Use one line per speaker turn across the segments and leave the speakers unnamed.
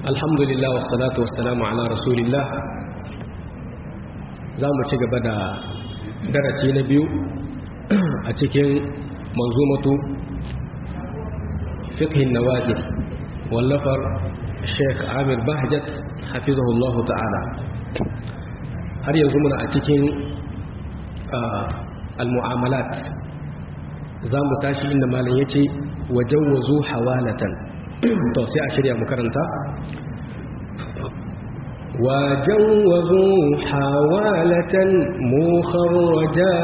alhamdulillah wassalatu wassalamu ala rasulillah za mu ci gaba da darasi na biyu a cikin manzumatu fiqhin nawazil wallafar sheikh amir bahjat hafizahullahu ta'ala har yanzu muna a cikin al-mu'amalat za mu tashi inda malam ya ce wajen wazo hawalatan to sai a shirya mu karanta wajen wazo hawalatan mukharraja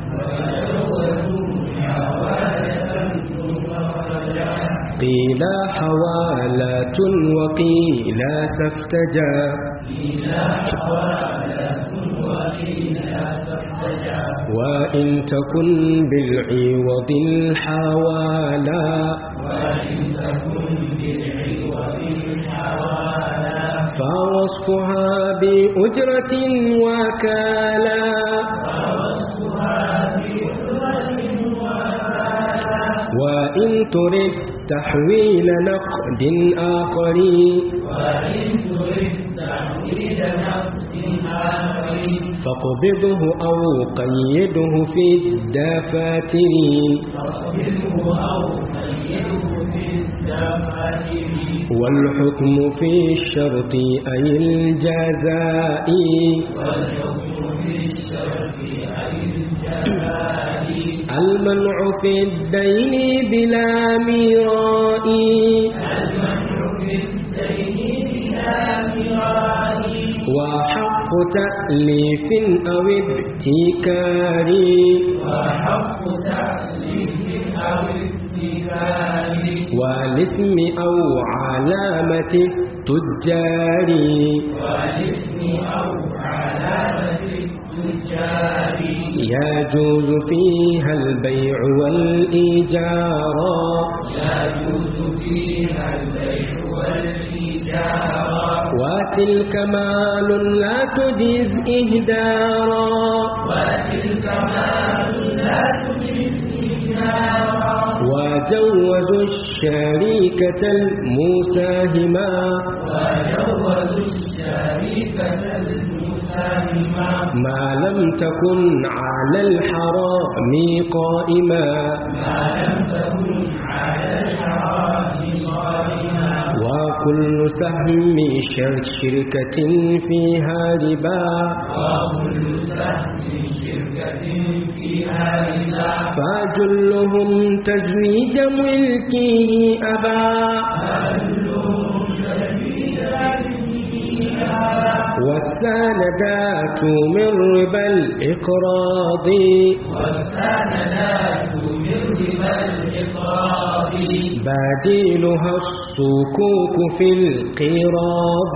قيل حوالة وقيل سفتجا وإن تكن بالعوض الحوالا فوصفها بأجرة وكالا وإن ترد تحويل نقد آخر وإن ترد تحويل نقد آخر فاقبضه أو قيده في الدفاتر والحكم في الشرط أي الجزاء المنع في الدين بلا ميراء وحق تأليف أو ابتكار وحق تأليف أو ابتكار والاسم أو علامة التجار والاسم أو علامة التجار يجوز فيها البيع والإيجار يجوز فيها البيع والإيجار وتلك مال لا تجيز إهدارا وتلك مال لا تجيز إهدارا وجوزوا الشريكة المساهمة وجوزوا الشريكة المساهمة ما لم تكن على الحرام قائما ما لم تكن على الحرام قائما وكل سهم شركة فيها ربا وكل سهم شركة فيها ربا فجلهم تزويج ملكه أبا فجلهم تزويج ملكه أبا والسندات من ربا الإقراض والسندات من ربا الإقراض بديلها الصكوك في القراض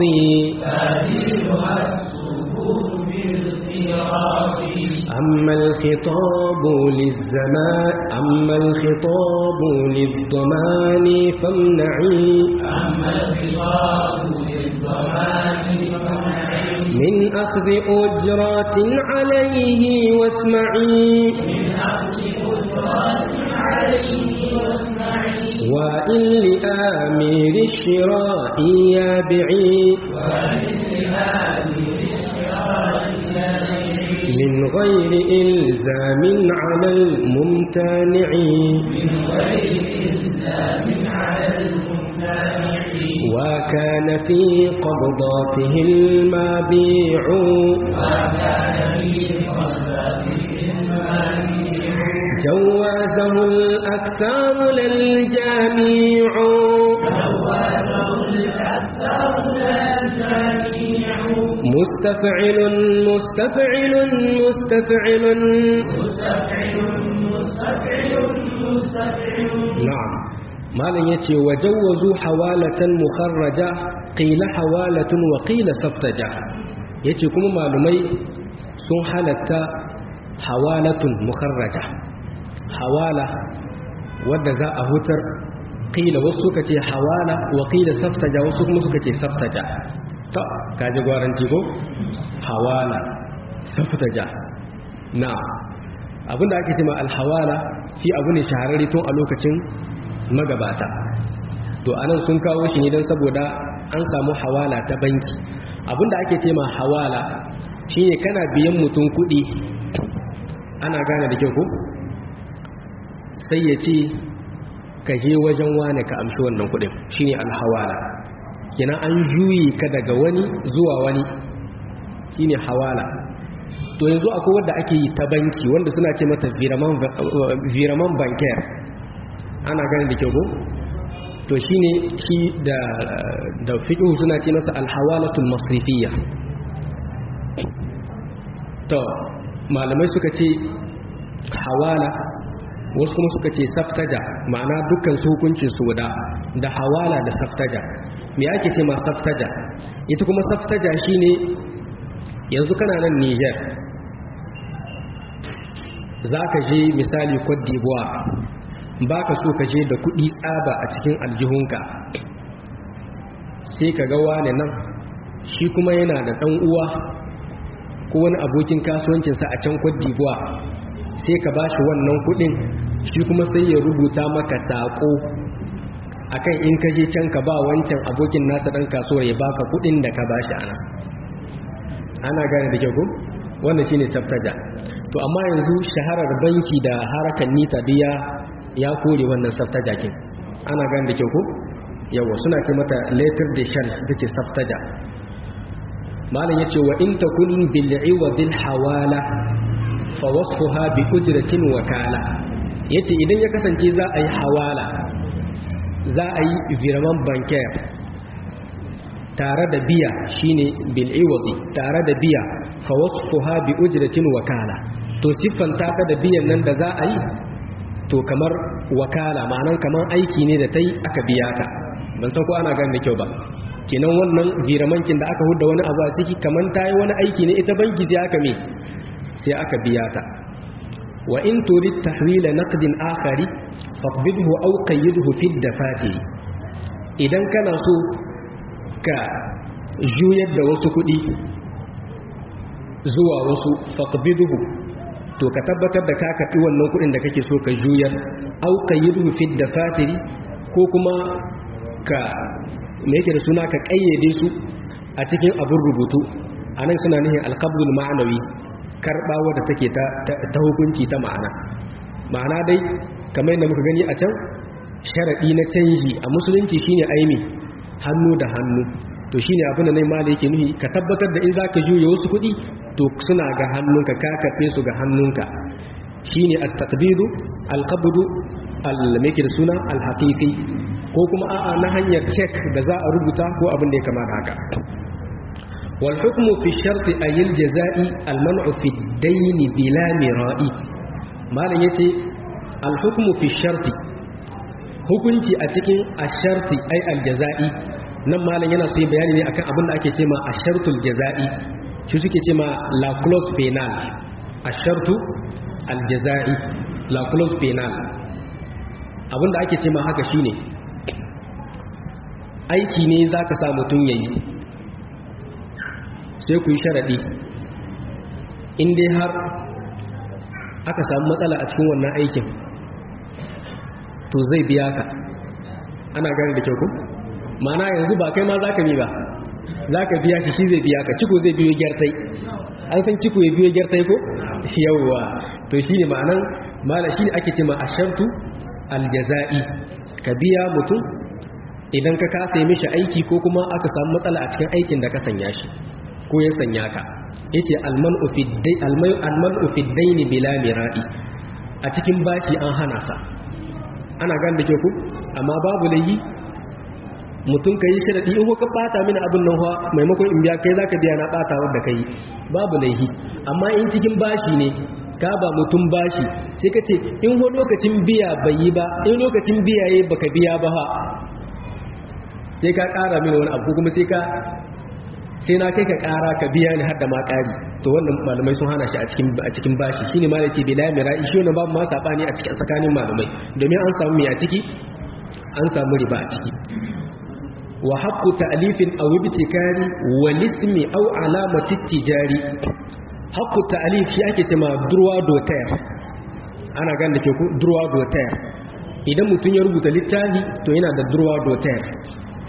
بديلها الصكوك في القراض أما الخطاب للزمان أما الخطاب للضمان فامنعي أما الخطاب للضمان فامنعي من أخذ أجرات عليه واسمعي من أخذ أجرات عليه واسمعي وإن لآمير الشراء يابعي وإن لآمير الشراء يابعي من غير إلزام على الممتنع من غير إلزام على الممتنع وكان في قبضاته المبيع وكان في قبضاته المبيع جوازه الأكثر للجميع جوازه الأكثر للجميع مستفعل مستفعل مستفعل مستفعل مستفعل مستفعل نعم malam ya ce wajawazu hawalatan mukharraja qila hawalatun wa qila saftaja yace kuma malumai sun halatta hawalatun mukharraja hawala wadda za a hutar qila wasu suka ce hawala wa qila saftaja wasu kuma suka ce saftaja ta kaji gwaranci ko hawala saftaja na abinda ake cewa alhawala shi abu ne shahararri tun a lokacin magabata to anan sun kawo shi ne don saboda an samu hawala ta banki abinda ake ce ma hawala shine kana biyan mutum kuɗi ana gane da kyau ko sai ya ce ka je wajen wane ka amshi wannan kuɗin shine alhawala kina an juyi ka daga wani zuwa wani shine hawala to yanzu akwai wanda ake yi ta banki wanda suna ce mata viraman banker ana gane da kyau ko to shine shi da da fiqh suna ce masa alhawalatul masrifiyya to malamai suka ce hawala wasu kuma suka ce saftaja ma'ana dukkan su hukuncin su da da hawala da saftaja me ake ce ma saftaja ita kuma saftaja shine yanzu kana nan Niger zaka je misali Cote d'Ivoire baka so ka je da kuɗi tsaba a cikin aljihunka sai ka ga wane nan shi kuma yana da ɗan uwa ko wani abokin kasuwancinsa a can Cote d'Ivoire sai ka bashi wannan kuɗin shi kuma sai ya rubuta maka saƙo akan in ka je can ka ba wancan abokin nasa ɗan kasuwar ya baka kuɗin da ka bashi ana ana gane da kyau wannan shine tsaftaja to amma yanzu shaharar banki da harakan nita biya ya kore wannan tsaftaja kin ana gane da kyau ko yawa suna ce mata letter de shell take tsaftaja malam yace wa in takun bil iwadil hawala fa wasfuha bi ujratin wakala yace idan ya kasance za a yi hawala za a yi viraman banker tare da biya shine bil iwadi tare da biya fa wasfuha bi ujratin wakala to siffanta ta da biyan nan da za a yi to kamar wakala ma'anan kamar aiki ne da ta yi aka biya ta ban san ko ana gani da kyau ba kenan wannan viramankin da aka hudda wani abu a ciki kamar ta yi wani aiki ne ita banki sai aka me sai aka biya ta wa in turid tahwila naqdin akhari faqbidhu aw qayyidhu fi dafatiri idan kana so ka juyar da wasu kuɗi zuwa wasu faqbidhu to ka tabbatar da ka karɓi wannan kuɗin da kake so ka juyar aw qayyidhu fi dafatiri ko kuma ka me yake da suna ka kayyade su a cikin abin rubutu anan suna nihin alqabdul ma'nawi karɓa wadda take ta hukunci ta ma'ana ma'ana dai kamar yadda muka gani a can sharaɗi na canji a musulunci shine aimi hannu da hannu to shine abin da nai ma da yake nuhi ka tabbatar da in za ka juya wasu kuɗi to suna ga hannunka ka karɓe su ga hannunka shine at-taqbidu al-qabdu al-meke da suna al-haqiqi ko kuma a'a na hanyar check da za a rubuta ko abin da ya kama da haka والحكم في الشرط أي الجزاء المنع في الدين بلا مراء ما لن يتي الحكم في الشرط hukunci a cikin asharti ai aljaza'i nan malam yana so bayani ne akan abin da ake ce ma ashartul jaza'i shi suke ce ma la clause penal ashartu aljaza'i la clause penal abin da ake ce ma haka shine aiki ne zaka sa mutun yayi sai ku yi sharaɗi in dai har aka samu matsala a cikin wannan aikin to zai biya ka ana gani da kyau ku mana yanzu ba kai ma za ka mi ba za ka biya shi shi zai biya ka ciko zai biyo gyartai an san ciko ya biyo gyartai ko yawwa to shi ne ma'anan mala shi ne ake ce ma ashartu aljaza'i ka biya mutum idan ka kasa yi mishi aiki ko kuma aka samu matsala a cikin aikin da ka sanya shi ko ya sanya ka yace almanu fi dai almanu fi daini bila mira'i a cikin bashi an hana sa ana gan da ke ku amma babu layi mutum kai sharadi in ko ka bata mini abin nan fa maimakon in biya kai zaka biya na bata wanda kai babu laihi amma in cikin bashi ne ka ba mutum bashi sai ka ce in ho lokacin biya bai yi ba in lokacin biya yayi baka biya ba ha sai ka kara mini wani abu kuma sai ka sai na kai ka kara ka biya ni har da ma kari to wannan malamai sun hana shi a cikin a cikin bashi shine ma yace bila mira shi wannan babu ma sabani a cikin tsakanin malamai domin an samu mai a ciki an samu riba a ciki wa haqqu ta'lifin aw ibtikari wal ismi aw alamati tijari haqqu ta'lif shi ake cewa droit d'auteur ana gan da ke ku droit d'auteur idan mutum ya rubuta littafi to yana da droit d'auteur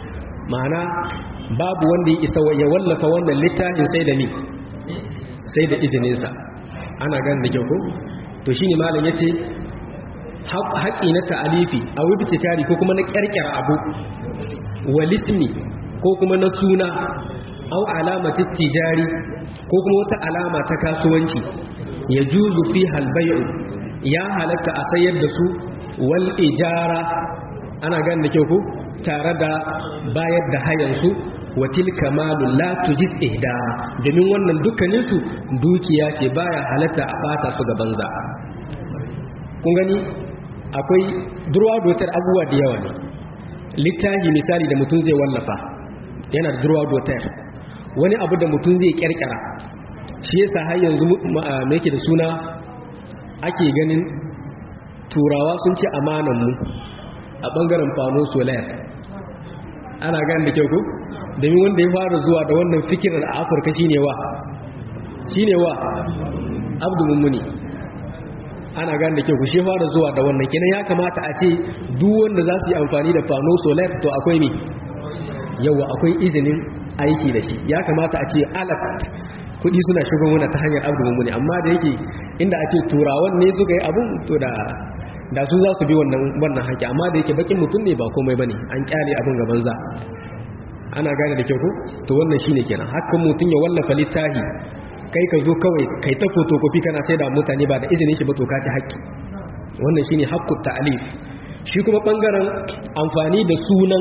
ma'ana babu wanda ya isa ya wallafa wannan littafin sai da ni sai da izininsa ana gan da kyau ko to shine malam yace haƙi na ta'alifi a wibtikari ko kuma na ƙyarƙyar abu walismi ko kuma na suna au alamatin tijari ko kuma wata alama ta kasuwanci ya juzu fi halbayu ya halatta a sayar da su wal ijara ana gan da kyau ko tare da bayar da hayansu wa tilka malu la tujid ihda domin wannan dukkaninsu dukiya ce baya halatta a bata su ga banza kun gani akwai durwa dotar abubuwa da yawa ne littafi misali da mutum zai wallafa yana da durwa dotar wani abu da mutum zai kyarkyara shi yasa har yanzu me yake da suna ake ganin turawa sun ce amanan mu a bangaren fano solar ana gani da kyau ko domin wanda ya fara zuwa da wannan fikirar a afirka shine wa shine wa abdu mummuni ana gane da kyau ku shi fara zuwa da wannan kenan ya kamata a ce duk wanda za su yi amfani da fano solar to akwai ne yawa akwai izinin aiki da shi ya kamata a ce alat kudi suna shigon wani ta hanyar abu mummuni amma da yake inda a ce turawan ne suka yi abun to da da su za su bi wannan wannan haƙi amma da yake bakin mutum ne ba komai bane an kyale abin gaban za ana gane da kyau ko to wannan shine kenan hakan mutum ya wallafa littafi kai ka zo kawai kai ta fotokofi kana sai da mutane ba da izinin shi ba to ka ci haƙƙi wannan shine haqqut ta'lif shi kuma bangaren amfani da sunan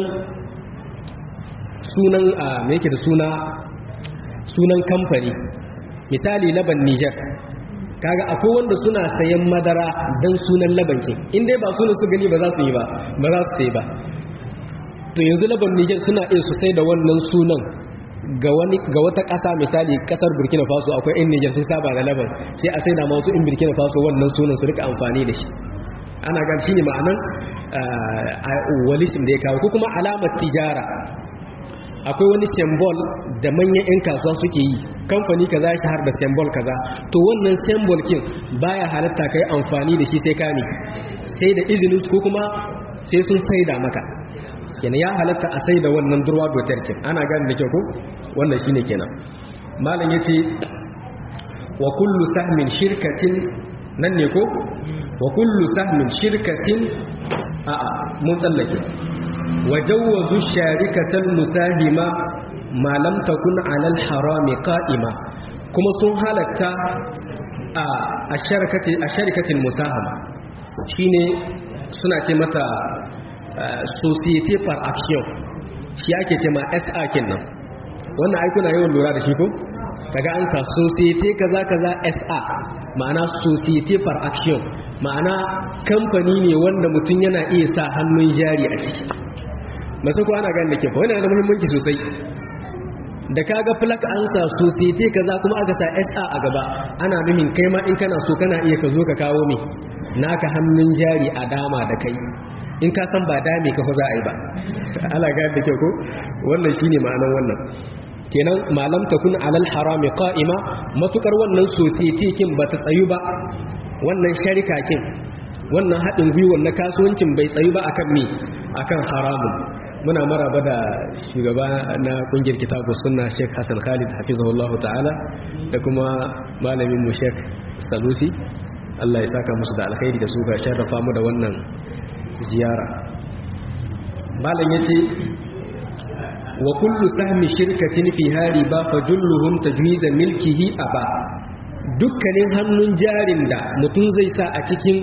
sunan a me yake da suna sunan kamfani misali laban Niger kaga akwai wanda suna sayan madara dan sunan laban ke in dai ba sunan su gani ba za su yi ba ba za su sai ba to yanzu laban Niger suna iya su sai da wannan sunan ga wani ga wata ƙasa misali ƙasar Burkina Faso akwai in Niger sun saba da laban sai a sai da masu in Burkina Faso wannan sunan su rika amfani da shi ana gan shine ma'anan walisim da ya kawo ko kuma alamar tijara akwai wani symbol da manyan 'yan kasuwa suke yi kamfani kaza ya shahar da symbol kaza to wannan symbol kin baya halatta kai amfani da shi sai ka ne sai da izinin ko kuma sai sun saida maka yana ya halatta a sai da wannan durwa dotar kin ana gani da kyau ko wannan shine kenan malam yace wa kullu sahmin shirkatin nan ne ko wa kullu sahmin shirkatin a'a mun tsallake wa jawwazu sharikatal musahima ma lam takun ala al harami qa'ima kuma sun halatta a asharikati asharikatil musahama shine suna ce mata société par action shi ake ce ma SA kenan wannan ai kuna yawan lura da shi ko kaga an sa société kaza kaza SA ma'ana société par action ma'ana kamfani ne wanda mutum yana iya sa hannun jari a ciki masu ko ana gani da ke wani da muhimmanci sosai da kaga flak an sa société kaza kuma aka sa SA a gaba ana nuhin kai ma in kana so kana iya ka zo ka kawo me naka hannun jari a dama da kai in ka san ba dame ka za a yi ba ala gani da kyau ko wannan shine ma'anar wannan kenan malam takun alal harami qa'ima matukar wannan society kin bata tsayu ba wannan sharika kin wannan haɗin gwiwar na kasuwancin bai tsayu ba akan me akan haramun muna maraba da shugaba na kungiyar kitabu sunna Sheikh Hassan Khalid hafizahullahu ta'ala da kuma malamin mu Sheikh Salusi Allah ya saka musu da alkhairi da su ga sharrafa mu da wannan ziyara malam yace wa kullu sahmi shirkatin fi hariba fa julluhum tajwiza milkihi aba dukkanin hannun jarin da mutum zai sa a cikin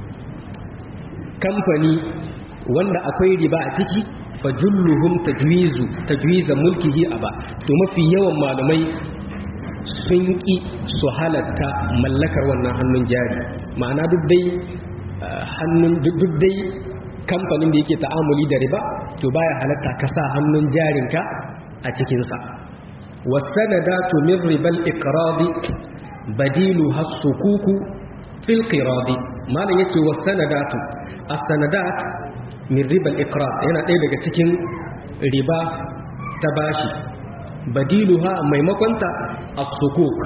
kamfani wanda akwai riba a ciki fa julluhum tajwizu tajwiza mulkihi aba to mafi yawan malamai sun ki su halatta mallakar wannan hannun jari ma'ana duk dai hannun duk dai kamfanin da yake ta'amuli da riba to baya halatta ka sa hannun jarinka a cikinsa wasanadatu min ribal iqradi badilu hasukuku fil qiradi malam yace wasanadatu as-sanadat min ribal iqrad yana ɗaya daga cikin riba ta bashi badiluha maimakonta as-sukuk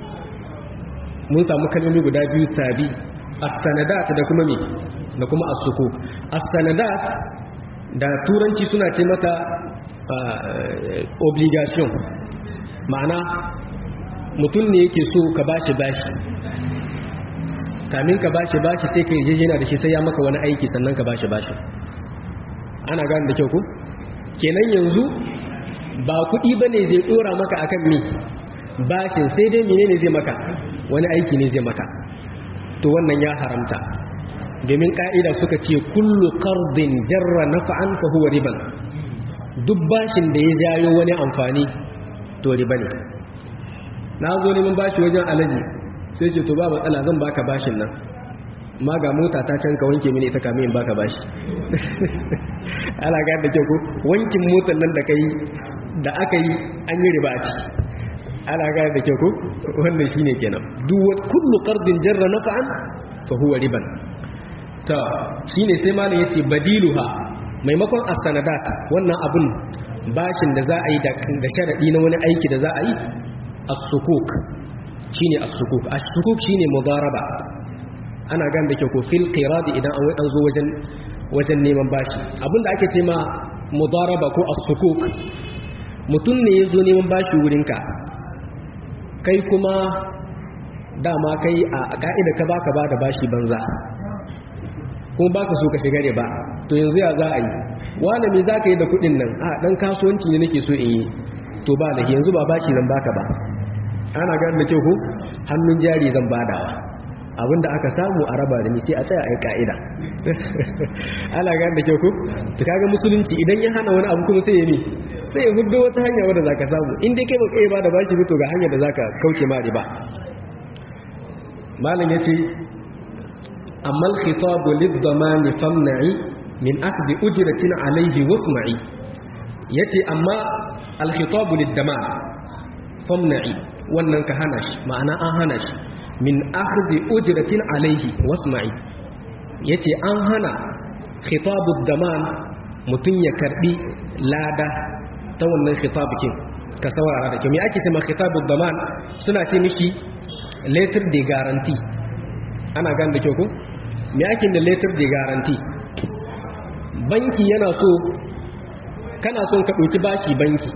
mun samu kalmomi guda biyu sabi as-sanadat da kuma me da kuma as-sukuk as-sanadat da turanci suna ce mata obligation ma'ana mutum ne yake so ka bashi bashi kamin ka bashi bashi sai ka yarjejena da shi sai ya maka wani aiki sannan ka bashi bashi ana gane da kyau ku kenan yanzu ba kuɗi ba ne zai ɗora maka akan mi bashin sai dai mene ne zai maka wani aiki ne zai maka to wannan ya haramta domin ƙa'ida suka ce kullu ƙardin jarra na fa'an fahuwa riban duk bashin da ya jayo wani amfani to riba ne na zo neman bashi wajen alaji sai ce to ba matsala zan baka bashin nan ma ga mota ta can ka wanke mini ita kamin baka bashi ana ga da kyau ko wankin motar nan da kai da aka yi an yi riba a ciki ana ga da kyau ko wannan shine kenan duk kullu qardin jarra naf'an fa huwa riban ta shine sai malam yace badiluha maimakon as-sanadat wannan abun bashin da za a yi da sharadi na wani aiki da za a yi as-sukuk shine as-sukuk as-sukuk shine mudaraba ana gan da ke ko fil qiradi idan an wai zo wajen wajen neman bashi abinda ake ce ma mudaraba ko as-sukuk mutum ne yazo neman bashi wurinka kai kuma dama kai a ka'ida ka baka ba da bashi banza kuma baka so ka shiga ba to yanzu ya za a yi wani me za ka yi da kudin nan a dan kasuwanci ne nake so in yi to ba da yanzu ba bashi zan baka ba ana gan da kyau ko hannun jari zan badawa abinda aka samu a raba da ni sai a tsaya a yi ka'ida ana gan da kyau ko to kaga musulunci idan ya hana wani abu kuma sai ya mi sai ya hudu wata hanya wadda zaka samu in dai kai baka iya ba da bashi to ga hanyar da zaka kauce ma riba malam yace amma al-khitabu lid-damani famna'i min akhdhi ujratin alayhi wasma'i yace amma al-khitabu lid-daman famna'i wannan ka hana shi ma'ana an hana shi min akhdhi ujratin alayhi wasma'i yace an hana khitabud daman mutun ya karbi lada ta wannan khitabukin ka saurara da kyau me ake cewa khitabud daman suna ce mishi letter de guarantee ana gan da kyau ko me ake da letter de guarantee banki yana so kana son ka dauki bashi banki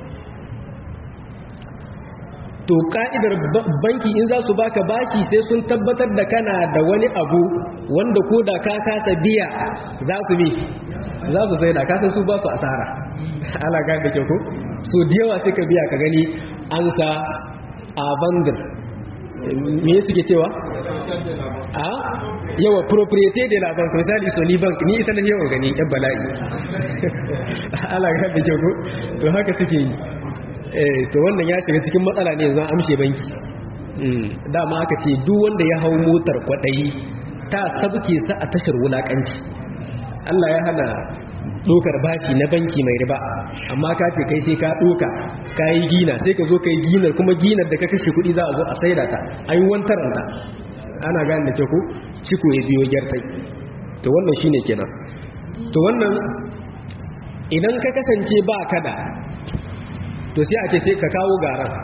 to ka'idar banki in za su baka bashi sai sun tabbatar da kana da wani abu wanda ko da ka kasa biya za su bi za su sai da kasan su ba su asara ala ga da ke ko so da yawa sai ka biya ka gani an sa a bandar me suke cewa a yawa propriété de la banque misali sony bank ni ita na yawa gani yan bala'i ala ga da ke ko to haka suke yi to wannan ya shiga cikin matsala ne zan amshe banki dama aka ce duk wanda ya hau motar kwaɗayi ta sabke sa a tashar wulaƙanci Allah ya hana ɗokar bashi na banki mai riba amma ka ce kai sai ka ɗoka ka yi gina sai ka zo ka yi ginar kuma ginar da ka kashe kuɗi za a zo a saida ta a yi wantaranta ana gane da ke ku ciko ya biyo gyartai to wannan shine kenan to wannan idan ka kasance ba kada to sai a ce sai ka kawo garan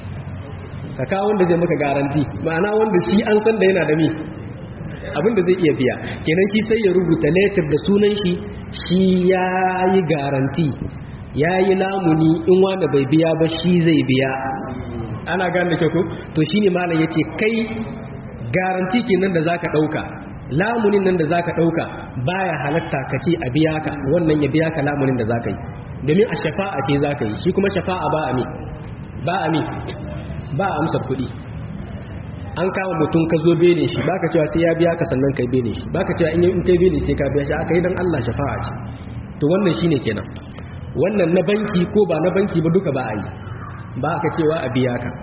ka kawo wanda zai maka garanti ma'ana wanda shi an san da yana da mi abinda zai iya biya kenan shi sai ya rubuta letter da sunan shi shi ya yi garanti ya yi lamuni in wanda bai biya ba shi zai biya ana gane da ku to shi ne malam ya ce kai garanti kenan da za ka ɗauka lamunin nan da za ka ɗauka baya halatta ka ce a biya ka wannan ya biya ka lamunin da za ka yi domin a shafa'a ce za ka yi shi kuma shafa'a ba a mi ba a mi ba a amsar kuɗi an kama mutum ka zo bene shi ba ka cewa sai ya biya ka sannan kai bene shi ba ka cewa in kai bene sai ka biya shi aka yi don Allah shafa'a ce to wannan shi ne kenan wannan na banki ko ba na banki ba duka ba a yi ba ka cewa a biya ka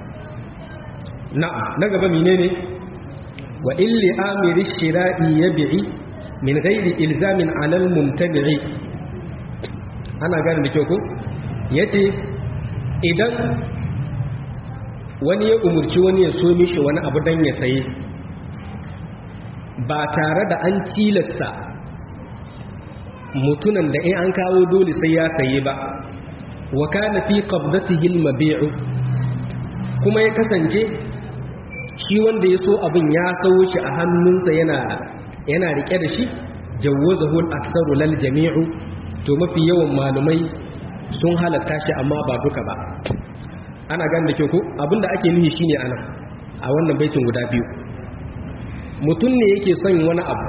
na'am na gaba mine ne wa illi amiri shira'i yabi'i min ghairi ilzamin alal mumtabi'i ana gane da kyau ko ya ce idan wani ya umurci wani ya so mishi wani abu don ya saye ba tare da an tilasta mutunan da in an kawo dole sai ya saye ba wa kana fi qabdatihi al-mabi'u kuma ya kasance shi wanda ya so abin ya sawo shi a hannunsa yana yana rike da shi jawwazahu al-aktharu lal jami'u to mafi yawan malumai sun halatta shi amma ba duka ba ana gane da kyau ko abinda ake nufi shine ana a wannan baitin guda biyu mutum ne yake son wani abu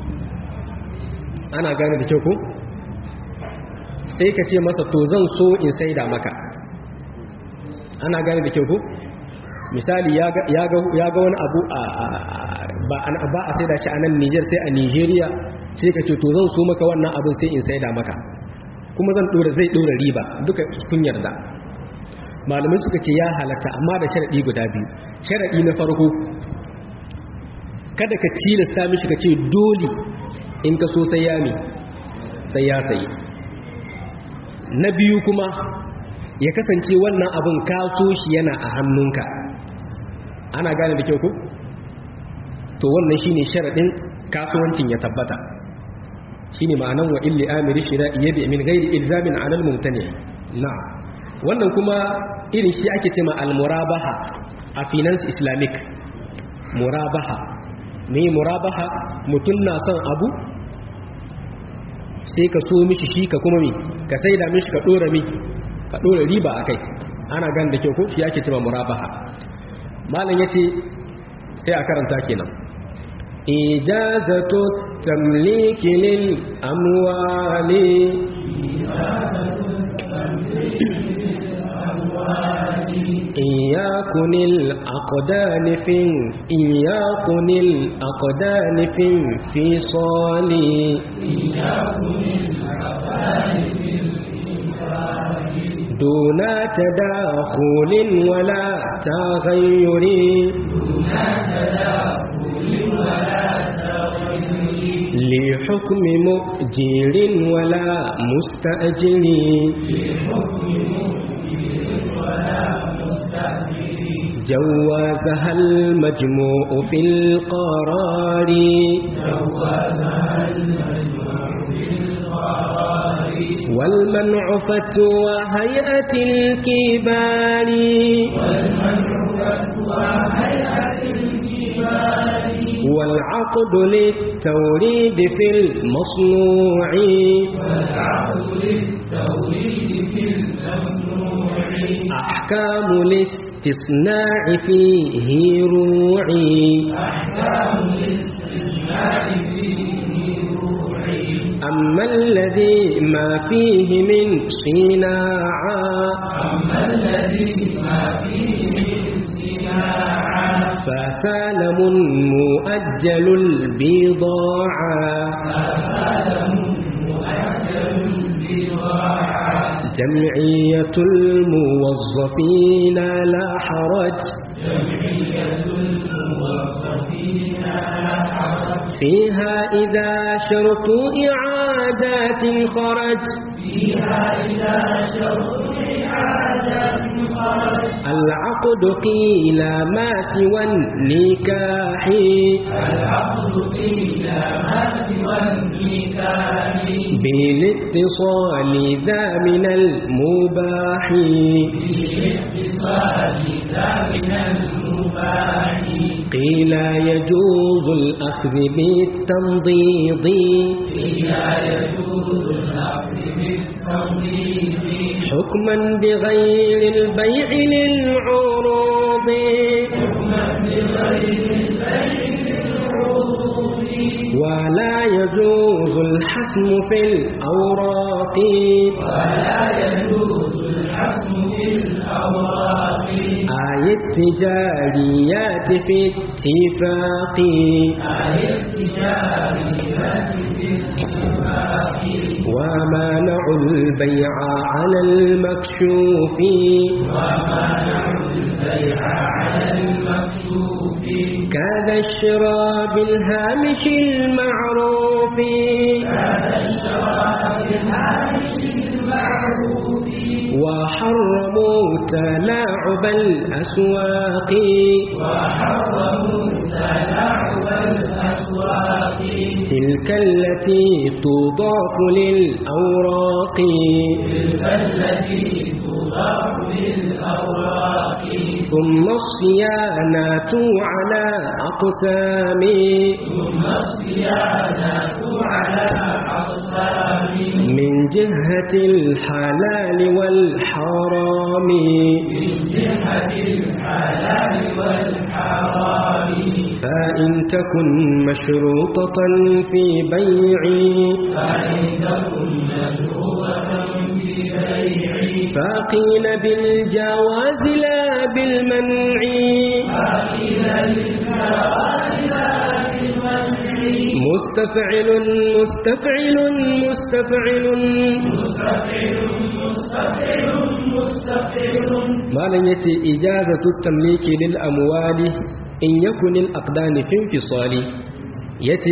ana gane da kyau ko sai ka ce masa to zan so in saida maka ana gane da kyau ko misali ya ga wani abu ba a saida shi a nan Nijar sai a Nigeria sai ka ce to zan so maka wannan abin sai in saida maka kuma zan dora zai dora riba duka kun yarda malamai suka ce ya halatta amma da sharadi guda biyu sharadi na farko kada ka tilasta mishi ka ce dole in ka so sai ya mi sai ya sayi na biyu kuma ya kasance wannan abin ka so shi yana a hannunka ana gane da kyau ko to wannan shine sharadin kasuwancin ya tabbata shine ma'anan wa illi amiri shira yabi min ghairi ilzamin 'ala al-mumtani na'am wannan kuma irin shi ake cewa al-murabaha a finance islamic murabaha me murabaha mutun na son abu sai ka so mishi shi ka kuma mi ka saida mishi ka dora mi ka dora riba akai ana gan da kyau ko shi ake cewa murabaha malam yace sai a karanta kenan ijazatu tamliki lil amwali إياكن الأقدان في إياكن الأقدان في في صالي دون تداخل ولا تغير لحكم مؤجر ولا مستأجر جوازها المجموع في القرار والمنع فتوى هيئة الكبار والعقد للتوريد في المصنوع أحكام الاستثناء فيه روعي أما الذي ما فيه من صناعا فسالم مؤجل البضاعة جمعية الموظفين لا حرج فيها إذا شرط إعادات خرج العقد قيل ما سوى النكاح بالاتصال ذا من المباح قيل يجوز الأخذ بالتمضيض حكما بغير البيع للعروض ولا يجوز الحسم في الأوراق آية التجاريات في اتفاق ومانع البيع على المكشوف كذا الشراء بالهامش المعروف وحرموا تلاعب الأسواق تلك التي تضاف للأوراق ثم الصيانة على أقسام
ثم الصيانة على أقسام
من جهة الحلال والحرام
من جهة الحلال والحرام
فإن تكن مشروطة في بيع
فإن تكن مشروطة في بيع
فقيل بالجواز لا بالمنع
فقيل للجواز لا بالمنع
مستفعل مستفعل مستفعل
مستفعل مستفعل مستفعل
malam yace ijazatu tamliki lil amwali in yakun al aqdani fi infisali yace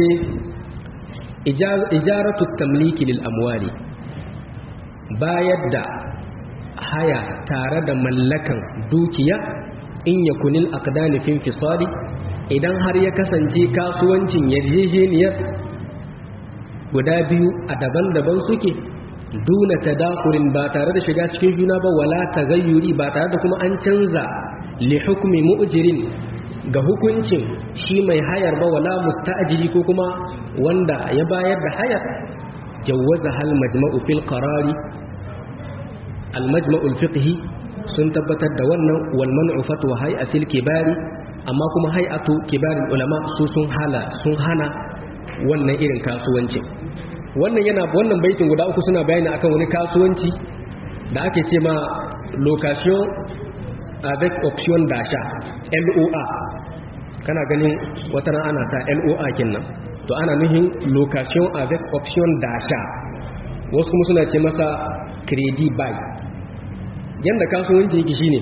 ijaratu tamliki lil amwali bayar da haya tare da mallakan dukiya in yakun al aqdani fi infisali idan har ya kasance kasuwancin yarjejeniyar guda biyu a daban-daban suke duna tadakurin ba tare da shiga cikin juna ba wala tagayyuri ba tare da kuma an canza li hukmi mu'jirin ga hukuncin shi mai hayar ba wala musta'jiri ko kuma wanda ya bayar da hayar jawaza hal majma'u fil qarari al majma'u al fiqhi sun tabbatar da wannan wal man'u fatwa hay'atil kibari amma kuma hay'atu kibarul ulama su sun hala sun hana wannan irin kasuwancin wannan yana wannan baitin guda uku suna bayani akan wani kasuwanci da ake ce ma location avec option d'achat LOA kana ganin wata ran ana sa LOA kinnan to ana nuhin location avec option d'achat wasu kuma suna ce masa credit buy yanda kasuwanci yake shine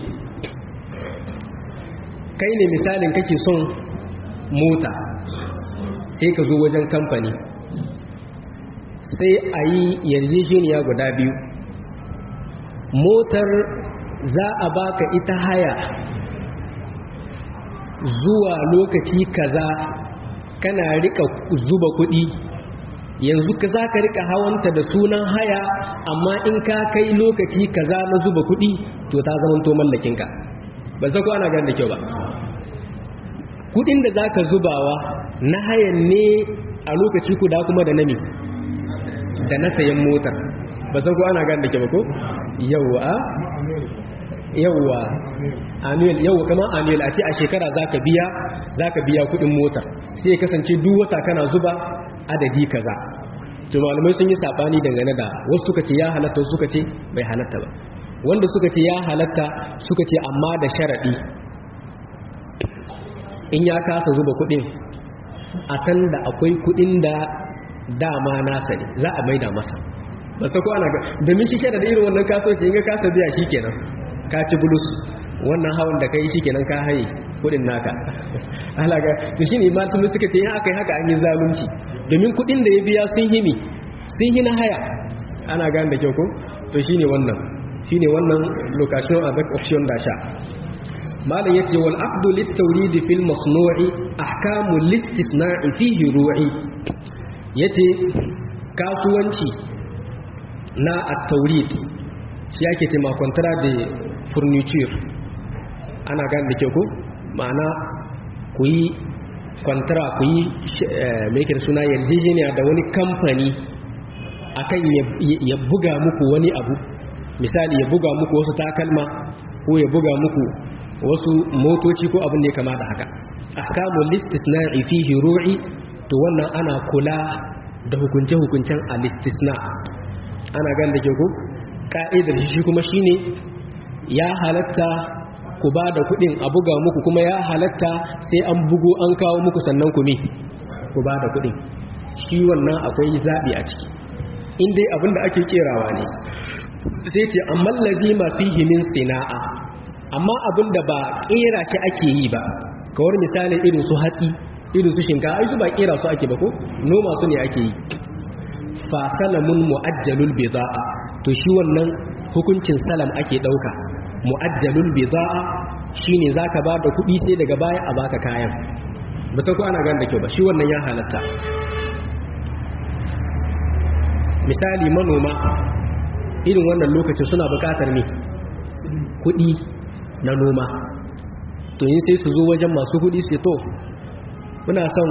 kai ne misalin kake son mota sai ka zo wajen kamfani sai a yi yarjejeniya guda biyu motar za a baka ita haya zuwa lokaci kaza kana rika zuba kuɗi yanzu ka za ka rika hawanta da sunan haya amma in ka kai lokaci kaza na zuba kuɗi to ta zamanto mallakinka ba za ku ana gan da kyau ba kuɗin da za ka zubawa na hayan ne a lokaci kuda kuma da nami da na sayan motar ba san ko ana gan da ke ba ko yawwa yawwa annual yawwa kamar annual a ce a shekara zaka biya zaka biya kudin motar sai ya kasance duk wata kana zuba adadi kaza to malamai sun yi sabani dangane da wasu suka ce ya halatta wasu suka ce bai halatta ba wanda suka ce ya halatta suka ce amma da sharadi in ya kasa zuba kudin a san da akwai kudin da dama nasa ne za a maida masa ba sa ko ana ga domin shi kenan da irin wannan kasuwanci in ga kasa biya shi kenan ka ci bulus wannan hawan da kai shi kenan ka haye kudin naka alaga to shine malamin suka ce in aka yi haka an yi zalunci domin kudin da ya biya sun himi sun hina haya ana gane da kyau ko to shine wannan shine wannan location avec option d'achat malam yace wal aqdu lit tawrid fil masnu'i ahkamu listisna'i fihi ru'i yace kasuwanci na at-tawrid shi yake ce ma contrat de furniture ana gane da ke ku ma'ana ku yi contrat ku yi mai suna yarjejeniya da wani kamfani akan ya buga muku wani abu misali ya buga muku wasu takalma ko ya buga muku wasu motoci ko abin da ya kama da haka ahkamul istisna'i fihi ru'i to wannan ana kula da hukunce-hukuncen al-istisna ana gan da ke ku ka'idar shi kuma shine ya halatta ku ba da kudin a buga muku kuma ya halatta sai an bugo an kawo muku sannan ku ne ku ba da kudin shi wannan akwai zaɓi a ciki in dai abin da ake kerawa ne sai ce amma lazima fihi min sina'a amma abin da ba kera shi ake yi ba kawar misalin irin su hatsi irin su shinkafa ai su ba kera su ake ba ko noma su ne ake yi fa salamun muajjalul bida'a to shi wannan hukuncin salam ake dauka muajjalul bida'a shine zaka ba da kuɗi sai daga baya a baka kayan ba san ko ana gane da kyau ba shi wannan ya halatta misali manoma irin wannan lokacin suna buƙatar ne kuɗi na noma to yin sai su zo wajen masu kudi su to muna son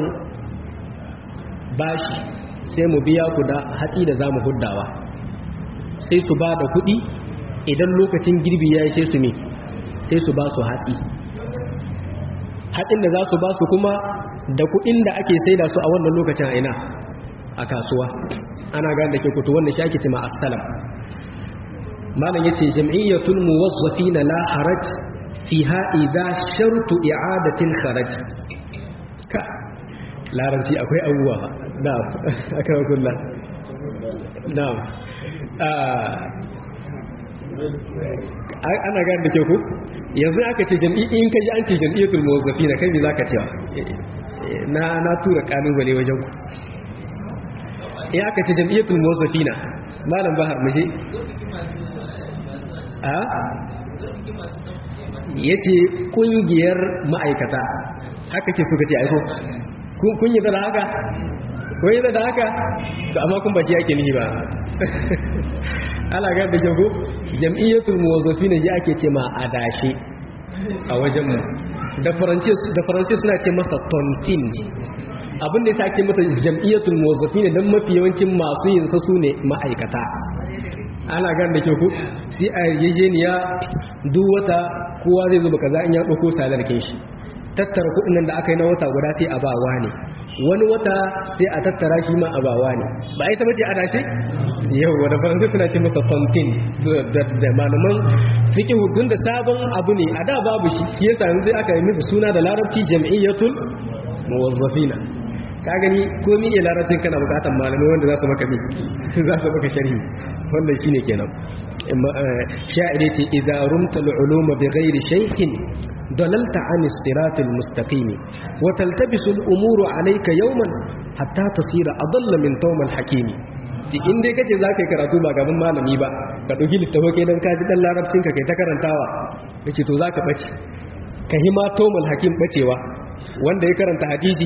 bashi sai mu biya ku da hatsi da za mu huddawa sai su ba da kudi idan lokacin girbi ya yi sai su ne sai su ba su hatsi hatsin da za su ba su kuma da kudin da ake saida su a wannan lokacin a ina a kasuwa ana gane da ke kutu wanda shi ake cima assalam malam yace jam'iyyatul muwazzafina la haraj fiha idza shartu i'adatil kharaj ka larabci akwai abubuwa na'am aka kullu na'am ana gane da ke ku yanzu aka ce jam'i in kaji an ce jam'iyyatul muwazzafina kai me zaka cewa na na tura kalubale wajen ku in aka ce jam'iyyatul muwazzafina malam bahar muje a yace kungiyar ma'aikata haka ke suka ce aiko kun yi da haka kun yi da haka to amma kun ba shi yake nihi ba ala ga da jago jam'iyyatul muwazzafina ji ake ce ma adashi a wajen mu da faransi suna ce masa tontin abinda ya sake mata jam'iyyatul muwazzafina dan mafi yawancin masu yin sa su ne ma'aikata ana gan da ke ku sai a yarjejeniya duk wata kowa zai zuba kaza in ya ɗauko salarkin shi tattara kuɗin nan da aka yi na wata guda sai a bawa ne wani wata sai a tattara shi ma a bawa ne ba ita bace a dace yau wadda faransa suna ce masa fontin da malaman fiƙi hudun da sabon abu ne a da babu shi shi yasa yanzu aka yi musu suna da larabci jam'iyyatul muwazzafina ka gani komi ne larabcin kana bukatan malamai wanda za su maka mi za su maka sharhi wannan shine kenan sha'ire ce idza rumta al-uluma bighairi shaykhin dalalta an as-sirat al-mustaqim wa taltabisu al-umuru alayka yawman hatta tasira adalla min tawm al-hakim ji in dai kace za ka yi karatu ba gaban malami ba ka dauki littafi dan ka ji dan larabcin ka kai ta karantawa kace to zaka bace ka hima tawm al-hakim bacewa wanda ya karanta hadisi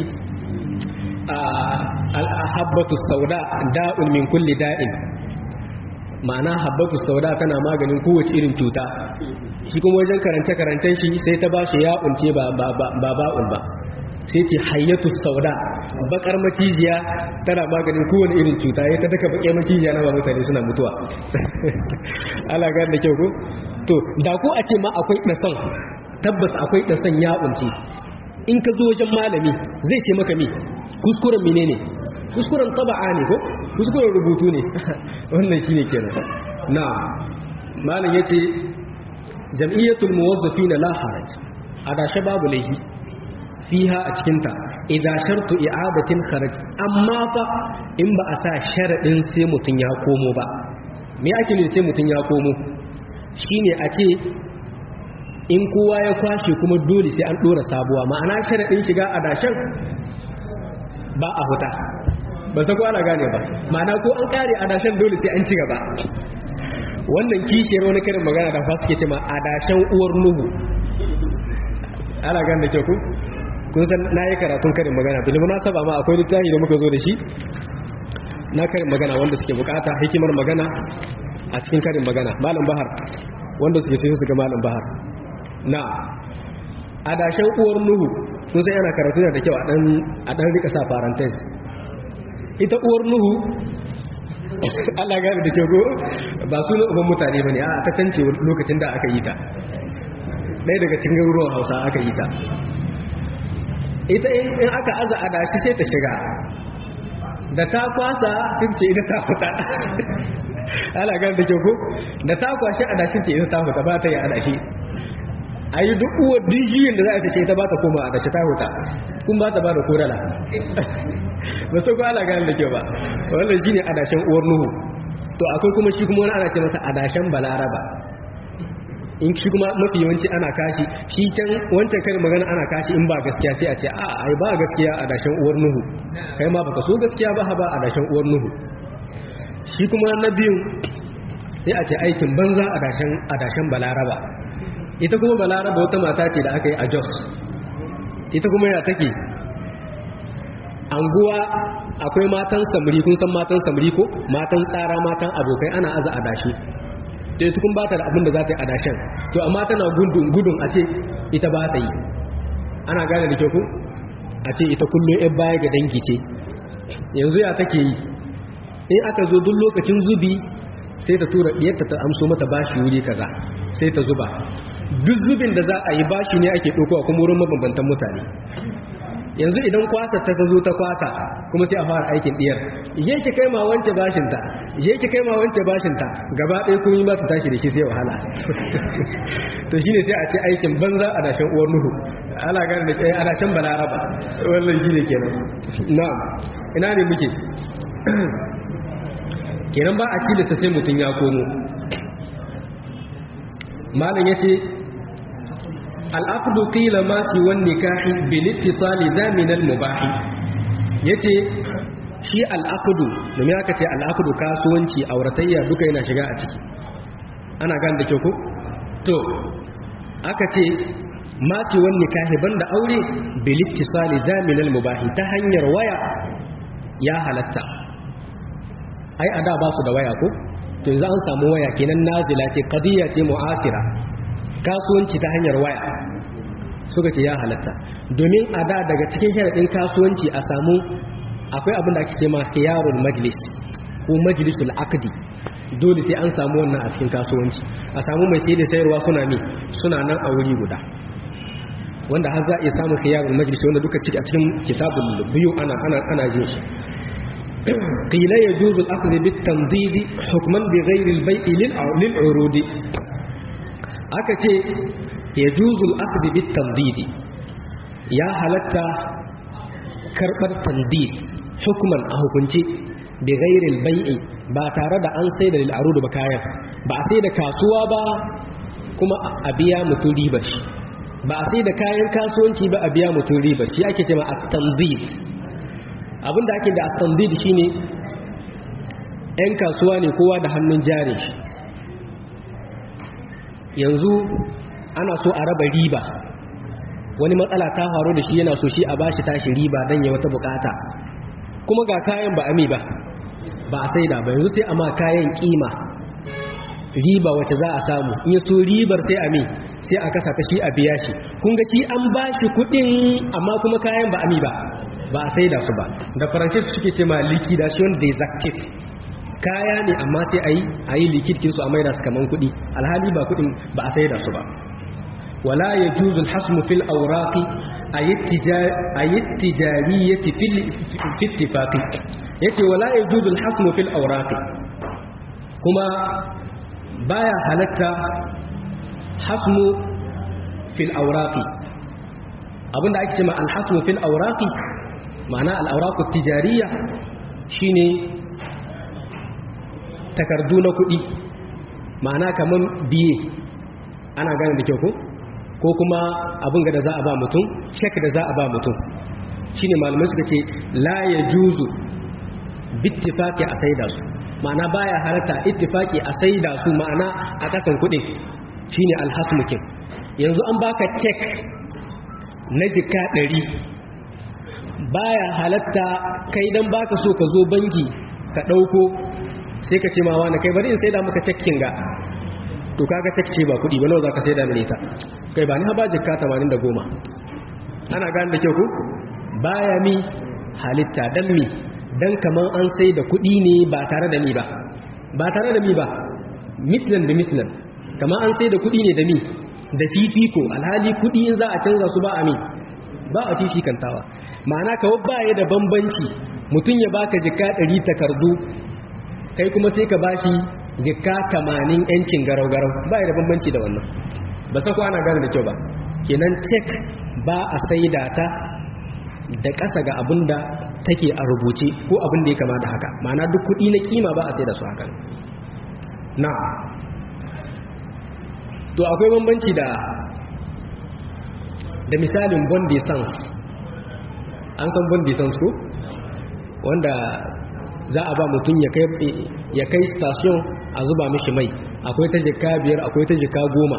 al-habbatu sauda da'un min kulli da'in ma'ana habbatu sauda tana maganin kowace irin cuta shi kuma wajen karance-karancen shi sai ta ba shi ya'un ce ba ba'un ba sai ce hayyatu sauda bakar macijiya tana maganin kowane irin cuta ya ta daga baƙe macijiya na ba mutane suna mutuwa ala gani da kyau ko to da ko a ce ma akwai ɗason tabbas akwai ɗason ya'un ce in ka zo wajen malami zai ce maka mi kuskuren menene kuskuren taba'a ne ko kuskuren rubutu ne wannan shine kenan na malam yace jam'iyyatul muwazzafin la haraj adashe babu laifi fiha a cikin ta idan shartu i'adatin kharaj amma fa in ba a sa sharadin sai mutun ya komo ba me ake ne sai mutun ya komo shine a ce in kowa ya kwashe kuma dole sai an dora sabuwa ma'ana sharadin shiga adashen ba a huta ba ta kwana gane ba ma'ana ko an kare adashen dole sai an ci gaba wannan kishiyar wani karin magana da fasu ke ce ma adashen uwar nuhu ana gane da kyau ku kun san na yi karatun karin magana bil munasaba ma akwai littafi da muka zo da shi na karin magana wanda suke bukata hikimar magana a cikin karin magana malam bahar wanda suke sai su ga malam bahar na adashen uwar nuhu kun san yana karatu da kyau a dan rika sa parenthesis ita uwar nuhu Allah gane da kyau ba su uban mutane ba ne a ta cance lokacin da aka yi ta ɗaya daga cikin garuruwan hausa aka yi ta ita in aka aza a dashi sai ta shiga da ta kwasa sun ce ita ta fita Allah gane da kyau da ta kwashe a dashin ce ita ta fita ba ta yi a dashi a yi duk uwar dijiyin da za a ce ita ba ta koma a dashi ta huta kun ba ta ba da korala ba su ala gane da kyau ba wannan shine adashen uwar nuhu to akwai kuma shi kuma wani ana ce masa adashen balaraba in shi kuma mafi yawanci ana kashi shi can wancan karin magana ana kashi in ba gaskiya sai a ce a ai ba gaskiya adashen uwar nuhu kai ma baka so gaskiya ba ba adashen uwar nuhu shi kuma na biyun sai a ce aikin banza adashen adashen balaraba ita kuma balaraba wata mata ce da aka yi a jos ita kuma ya take anguwa akwai matan samari kun san matan samari ko matan tsara matan abokai ana aza adashi to ita kun ba ta da abin da za ta yi adashen to amma tana gudun gudun a ce ita ba ta yi ana gane da kyau ku a ce ita kullum yan baya ga dangi ce yanzu ya take yi in aka zo duk lokacin zubi sai ta tura ɗiyarta ta amso mata bashi wuri kaza sai ta zuba duk zubin da za a yi bashi ne ake ɗaukowa kuma wurin mabambantan mutane yanzu idan kwasa ta zo ta kwasa kuma sai a fara aikin ɗiyar je ki kai ma wance bashinta je ki kai ma wance bashinta gaba ɗaya kun yi ba ta tashi da shi sai wahala to shine sai a ce aikin banza a dashen uwar nuhu ana gane da tsaye a dashen balaraba wannan shine kenan na'am ina ne muke kenan ba a cilasta sai mutum ya komo malam yace al'aqdu qila ma si wan nikahi bil ittisali da min al mubah yace shi al'aqdu domin aka ce al'aqdu kasuwanci auratayya duka yana shiga a ciki ana gane da kyau ko to aka ce ma si wan nikahi banda aure bil ittisali da min al mubah ta hanyar waya ya halatta ai ada ba su da waya ko to yanzu an samu waya kenan nazila ce qadiya ce mu'asira kasuwanci ta hanyar waya suka ce ya halatta domin a da daga cikin sharaɗin kasuwanci a samu akwai abin da ake ce ma khiyarul majlis ko majlisul aqdi dole sai an samu wannan a cikin kasuwanci a samu mai sai da sayarwa suna mi suna nan a wuri guda wanda har za a iya samun khiyarul majlis wanda duka ciki a cikin kitabul biyu ana ana ana jin shi قيل يجوز الأخذ بالتمضيد حكما بغير البيع للعروض aka ce ya juzul akdi bit tandidi ya halatta karbar tandid hukuman a hukunci bi ghairil bai'i ba tare da an sai da lil arud ba kayan ba a sai da kasuwa ba kuma a biya mutum riba shi ba a sai da kayan kasuwanci ba a biya mutum riba shi ake cewa at-tandid abinda ake da at-tandid shine yan kasuwa ne kowa da hannun jari shi yanzu ana so a raba riba wani matsala ta faru da shi yana so shi a bashi tashi riba don ya wata bukata kuma ga kayan ba ami ba ba a saida ba yanzu sai a ma kayan kima riba wacce za a samu in ya so ribar sai ami sai a kasa ta shi a biya shi kun ga shi an bashi kudin amma kuma kayan ba ami ba ba a saida su ba da faransa suke ce ma liquidation desactive kaya ne amma sai a yi a yi likitkin su a maida su kaman kuɗi alhali ba kuɗin ba a sai da su ba wala ya juzu hasmu fil auraki a yi tijariyyati fittifaki ya ce wala ya juzu hasmu fil auraki kuma baya halatta hasmu fil auraki abinda ake ce ma alhasmu fil auraki ma'ana al'auraku tijariya shine takardu na kuɗi ma'ana kamar biye ana gane da kyau ko ko kuma abin ga da za a ba mutum cek da za a ba mutum shine malamai suka ce la ya juzu bittifaki a saida su ma'ana baya halatta ittifaki a saida su ma'ana a kasan kuɗin shine alhasmukin yanzu an baka cek na jika ɗari baya halatta kai dan baka so ka zo banki ka ɗauko sai ka ce ma wani kai bari in sai da maka cakkin ga to kaga cakce ba kudi ba nawa zaka sai da mene ta kai ba ni haba jikka 80 ana gane da kyau ku baya mi halitta dan mi dan kaman an sai da kudi ne ba tare da mi ba ba tare da mi ba mislan da mislan kaman an sai da kudi ne da mi da fifiko alhali kudi in za a canza su ba a mi ba a fifikantawa ma'ana kawai baya da bambanci mutum ya baka jikka 100 takardu kai kuma sai ka bashi jikka tamanin yancin garau-garau ba da bambanci da wannan ba sa ana gane da kyau ba kenan cek ba a saida ta da ƙasa ga abin da take a rubuce ko abin da ya kama da haka ma'ana duk kuɗi na kima ba a saida su hakan na to akwai bambanci da da misalin bond sans an san bond sans ko wanda za a ba mutum ya kai station a zuba mishi mai akwai ta jika biyar akwai ta jika goma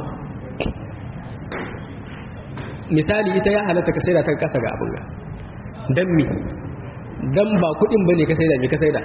misali ita ya halatta ka saida ta kasa ga abin ga don mi don ba kudin ba ne ka saida mi ka saida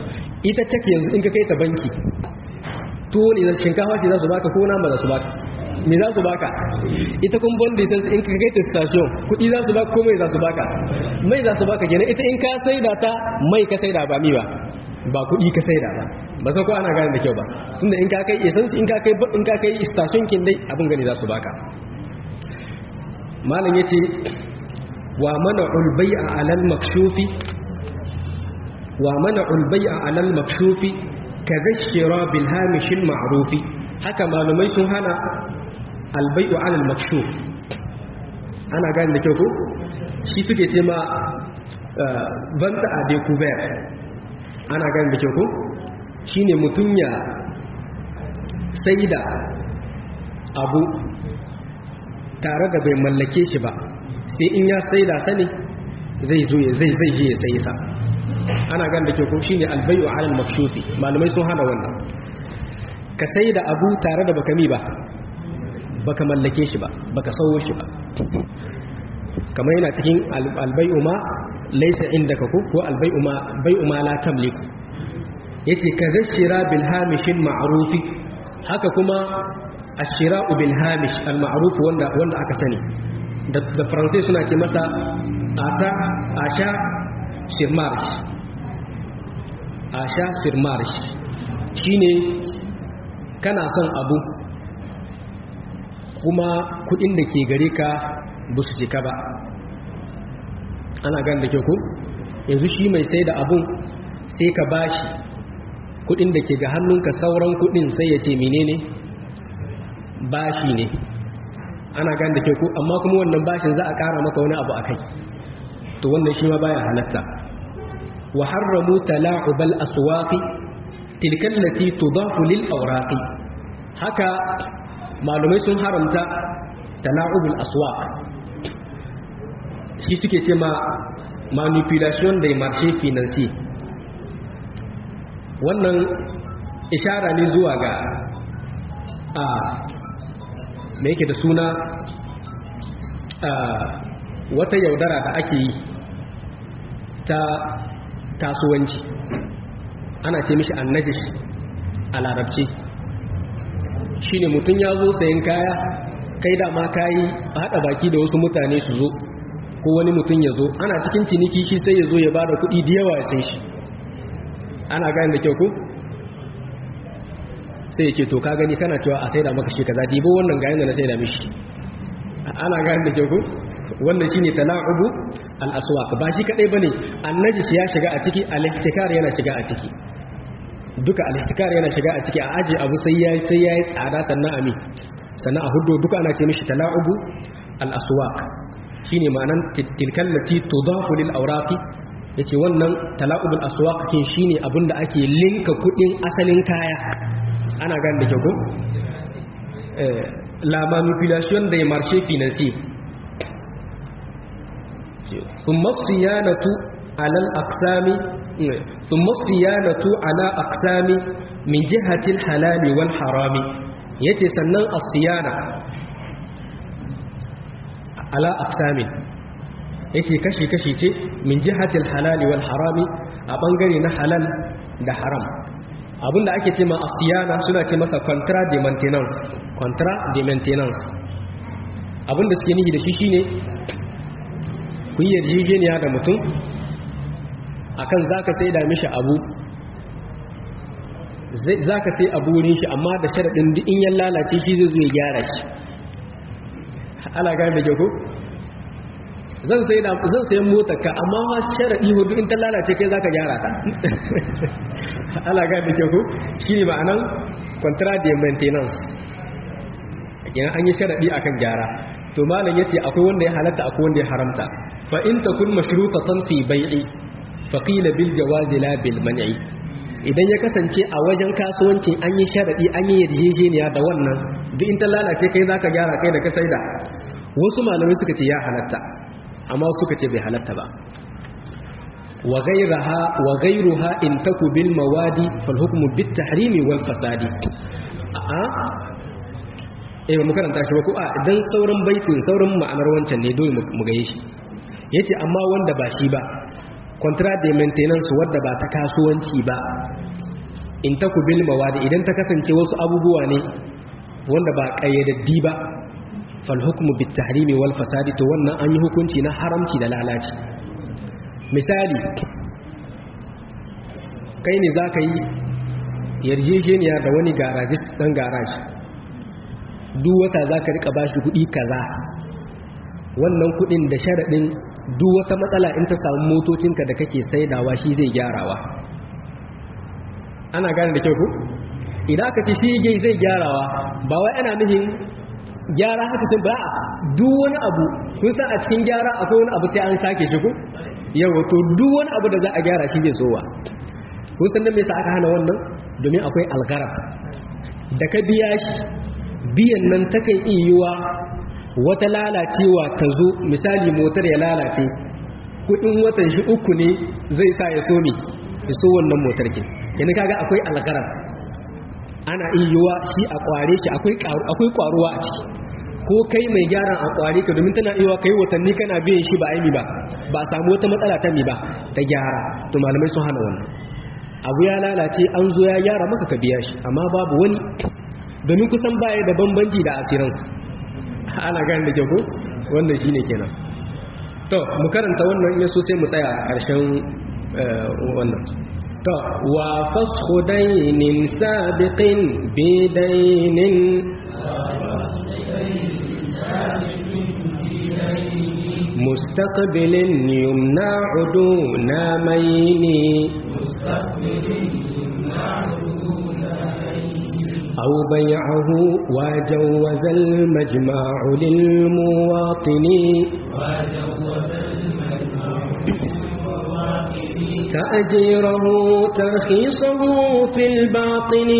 ita cek yanzu in ka kai ta banki tuwo ne shinkafa ce za su baka ko nama za su baka me za su baka ita kun bon license in ka kai ta station kudi za su baka ko mai za su baka mai za su baka kenan ita in ka saida ta mai ka saida ba mi ba ba kudi ka saida ba ba sai ko ana gane da kyau ba tunda in ka kai essence in ka kai in ka kai station kin dai abin gani za su baka malam yace wa mana'ul bai'a 'alal makshufi wa mana'ul bai'a 'alal makshufi kaza shira bil hamish al ma'rufi haka malumai sun hana al bai'u 'alal makshuf ana gane da kyau ko shi suke ce ma vanta a découvert ana gane da kyau ko shine mutun ya saida abu tare da bai mallake shi ba sai in ya saida sani zai zo ya zai zai je ya sayi sa ana gan da ke ko shine albayu alal makshufi malamai sun hana wannan ka saida abu tare da baka mi ba baka mallake shi ba baka sawo shi ba kamar yana cikin albayu ma laysa indaka ko ko albayu ma bayu ma la tamliku yace ka zashira bil hamishin ma'rufi haka kuma ashira'u bil hamish al ma'ruf wanda wanda aka sani da da faransai suna ce masa asa asha shirmarsh asha shirmarsh shine kana son abu kuma kudin da ke gare ka ba su jika ba ana gan da ke ku yanzu shi mai sai da abun sai ka bashi kudin da ke ga hannunka sauran kudin sai ya ce menene bashi ne ana gan da ke ku amma kuma wannan bashin za a kara maka wani abu a kai to wannan shi ma baya halatta wa harramu tala'ubal aswaqi tilka allati tudafu lil awraqi haka malumai sun haramta tala'ubul aswaq shi suke ce ma manipulation des marchés financiers wannan ishara ne zuwa ga a me yake da suna a wata yaudara da ake yi ta kasuwanci ana ce mishi annajish a larabci shi ne mutum ya zo sayan kaya kai dama kayi haɗa baki da wasu mutane su zo ko wani mutum ya zo ana cikin ciniki shi sai ya zo ya ba da kuɗi da yawa ya sai shi ana gani da kyau ku sai ya ce to ka gani kana cewa a sai da maka shi kaza dibo wannan gayan da na sai da mishi ana gani da kyau ku wannan shine tala'ubu al-aswaq ba shi kadai bane annajis ya shiga a ciki al-ihtikar yana shiga a ciki duka al-ihtikar yana shiga a ciki a aje abu sai yayi sai yayi tsada sannan ami sannan a hudo duka ana ce mishi tala'ubu al-aswaq shine ma'anan tilkal lati tudafu lil awraqi yace wannan tala'ubu al-aswaq kin shine abinda ake linka kudin asalin kaya ana gane da kyau ko eh la manipulation des marchés financiers ثم الصيانة على الأقسام ثم الصيانة على أقسام من جهة الحلال والحرام يتي سنن الصيانة على أقسام يتي كشي كشي تي من جهة الحلال والحرام أبنغري نحلال ده حرام abin da ake ce ma asiyana suna ce masa contrat de maintenance contrat de maintenance abin da suke nihi da shi shine kun yi yarjejeniya da mutum akan zaka sai da mishi abu zaka sai abu wurin shi amma da sharaɗin duk in ya lalace shi zai zo ya gyara shi ala gane da jago zan sai da zan sayan motar ka amma ma sharaɗi hudu in ta lalace kai zaka gyara ta ala gane da jago shine ma'anan contrat de maintenance kenan an yi sharaɗi akan gyara to malam yace akwai wanda ya halatta akwai wanda ya haramta fa in takun mashrutatan fi bai'i fa qila bil jawazi la bil man'i idan ya kasance a wajen kasuwanci an yi sharadi an yi yarjejeniya da wannan duk in ta lalace kai zaka gyara kai da ka saida wasu malamai suka ce ya halatta amma suka ce bai halatta ba wa ghayraha wa ghayruha in taku bil mawadi fal hukmu bit tahrimi wal fasadi a eh mu karanta shi ba ko a dan sauran baitin sauran ma'anar wancan ne dole mu gaye shi yace amma wanda ba shi ba contract de maintenance wadda ba ta kasuwanci ba in ta ku bil mawadi idan ta kasance wasu abubuwa ne wanda ba kayyadaddi ba fal hukmu bit tahrimi wal fasadi to wannan an yi hukunci na haramci da lalaci misali kai ne za ka yi yarjejeniya da wani garajist ɗan garaji duk wata za ka rika bashi kuɗi kaza wannan kuɗin da sharaɗin duk wata matsala in ta samu motocinka da kake saidawa shi zai gyarawa ana gane da kyau ku idan aka ce shi zai gyarawa ba wai ana nufin gyara haka sun ba duk wani abu kun san a cikin gyara akwai wani abu sai an sake shi ku yau to duk wani abu da za a gyara shi zai sowa kun san da me yasa aka hana wannan domin akwai algarab da ka biya shi biyan nan ta kai iyuwa wata lalacewa ta zo misali motar ya lalace kudin watan shi uku ne zai sa ya so mi ya so wannan motar ke yana kaga akwai algarab ana iyuwa shi a kware shi akwai kwaruwa a ciki ko kai mai gyaran a kware ka domin tana iya kai watanni kana biyan shi ba aimi ba ba a samu wata matsala ta mi ba ta gyara to malamai sun hana wannan abu ya lalace an zo ya gyara maka ka biya shi amma babu wani domin kusan baya da bambanci da asiransu ana gani da jago wannan shi ne kenan to mu karanta wannan yaso sai mu tsaya a ƙarshen wannan to wa fashu dainin sabiqin bidainin مستقبل يمنع دون مين أو بيعه وجوز المجمع للمواطن تأجيره ترخيصه في الباطن